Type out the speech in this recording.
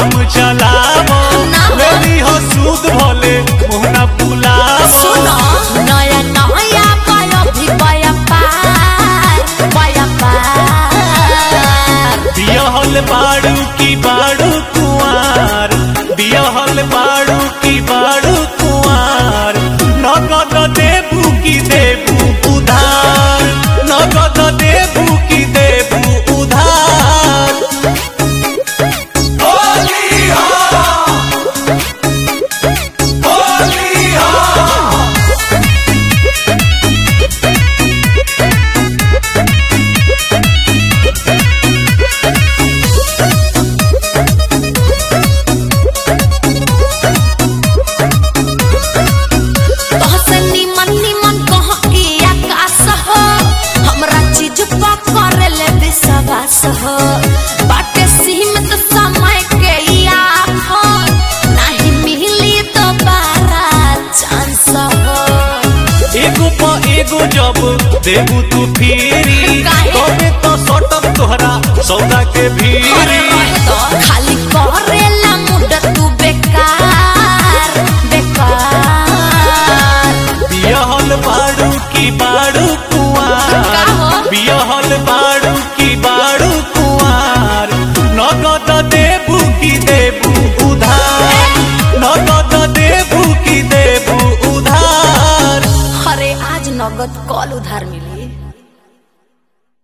काम चलावो लेली हो सूद भले मोहना बुलावो सुनो नया नया पाया भी पाया पार पाया पार बियहल बाड़ू की बाड़ू कुआर बियहल बाड़ू की बाड़ू कुआर नगद देबू की देबू उधार नगद देबू की देबू उधार तोहसे निमन निमन कह के आकाश हो हमरा चीज पर करेले विश्वास हो बाटे सीमित समय के ई आफत नहीं मिली दोबारा चांस हो एगो प एगो जब देबू तू फिरी काहे? तबे तो सटक तोहरा सौदा के अरे भीरी रहे तो खाली करेला मुड तू बेकार बेकार बियहल बाड़ू की बाड़ू कुआर का हो? बियहल बाड़ू की बाड़ू कुआर नगद देबू की देबू उधार नगद देबू की देबू उधार अरे आज नगद